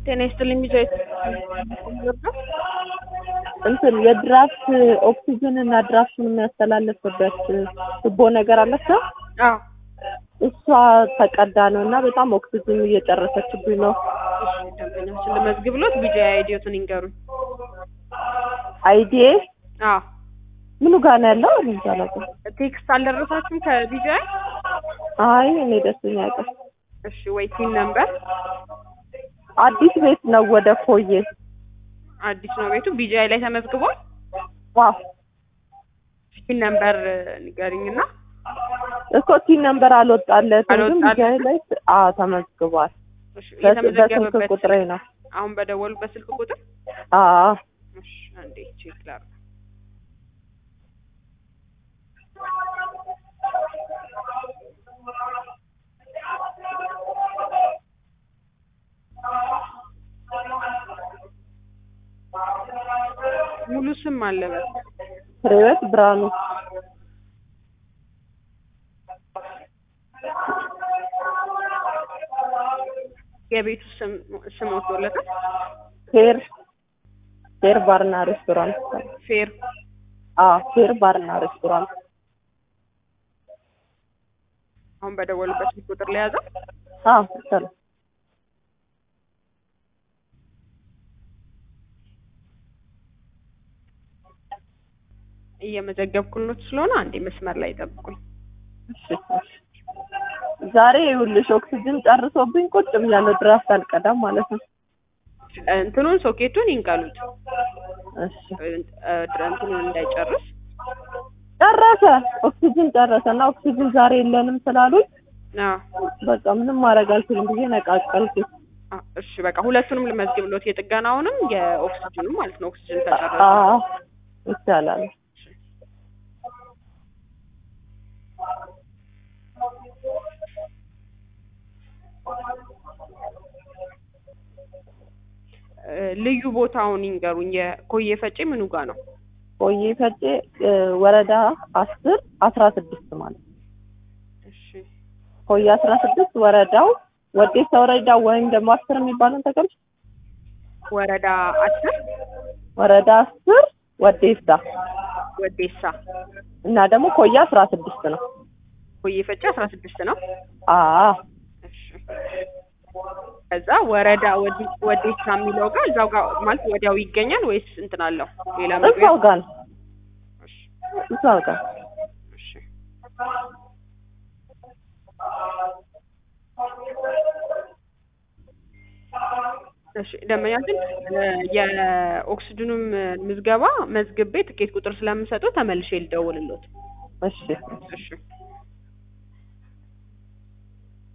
ጤና ይስጥልኝ ቢጃይ እንትን የድራፍት ኦክሲጅን እና ድራፍቱን የሚያስተላልፍበት ቱቦ ነገር አለችው። አዎ እሷ ተቀዳ ነው እና በጣም ኦክሲጅን እየጨረሰችብኝ ነው። እሺ ደንበኛችን ልመዝግብሎት ቢጃይ አይዲዮትን ይንገሩኝ። አይዲ አዎ ምኑ ጋር ነው ያለው? እኔ እንጃ አላውቅም። ቴክስት አልደረሳችሁም ከቢጃይ? አይ እኔ ደስተኛ ያውቃል። እሺ ወይ ቲን ነምበር አዲስ ቤት ነው ወደ ፎዬ አዲስ ነው ቤቱ ቢጃይ ላይ ተመዝግቧል። ዋው ቲን ነምበር ንገሪኝና እኮ ቲን ነምበር አልወጣለትም፣ ግን አልወጣለትም? ቢጃይ ላይ አዎ ተመዝግቧል። እሺ በስ- በስልክ የተመዘገበበት ቁጥሬ ነው። አሁን በደወሉበት ስልክ ቁጥር አዎ እሺ አንዴ ቼክ ላድርግ። ሙሉ ስም አለበት ፍሬወት ብርሃኑ የቤቱ ስም ስም ወጥቶለታል። ፌር ፌር ባርና ሬስቶራንት ፌር አዎ ፌር ባርና ሬስቶራንት አሁን በደወሉበት ስልክ ቁጥር ላይ ያዘው። አዎ ይቻላል። እየመዘገብኩሎት ስለሆነ አንዴ መስመር ላይ ጠብቁኝ። እሺ እሺ። ዛሬ ይኸውልሽ ኦክሲጅን ጨርሶብኝ ቁጭ ብያለሁ። ድራፍት አልቀዳም ማለት ነው። እንትኑን ሶኬቱን ይንቀሉት እሺ እ- እንትኑን እንዳይጨርስ ጨረሰ። ኦክሲጅን ጨረሰ እና ኦክሲጅን ዛሬ የለንም ስላሉኝ አዎ በቃ ምንም ማድረግ አልችልም ብዬ ነቃቀልኩት። አ- እሺ በቃ ሁለቱንም ልመዝግብሎት የጥገናውንም የኦክሲጅኑም ማለት ነው። ኦክሲጅን ተጨረሰ። አዎ ይቻላል። እ፣ ልዩ ቦታውን ይንገሩኝ። የኮዬ ፈጬ ምኑ ጋር ነው? ቆይ ፈጬ እ፣ ወረዳ አስር አስራ ስድስት ማለት ነው። እሺ ቆይ አስራ ስድስት ወረዳው ወዴሳ ወረዳ ወይም ደግሞ አስር የሚባለውን ተቀምጭ ወረዳ አስር ወረዳ አስር ወዴሳ ወዴሳ እና ደግሞ ኮያ አስራ ስድስት ነው። ኮዬ ፈጬ አስራ ስድስት ነው። አዎ እሺ ከዛ ወረዳ ወዲ- ወዴሳ የሚለው ጋር እዛው ጋር ማለት ወዲያው ይገኛል ወይስ እንትን አለው ሌላ መግቢያ? እዛው ጋር ነው። እሺ እዛው ጋር እሺ እሺ ደንበኛችን እ፣ የኦክስጅኑም ምዝገባ መዝግቤ ትኬት ቁጥር ስለምሰጠው ተመልሼ ልደውልሎት። እሺ እሺ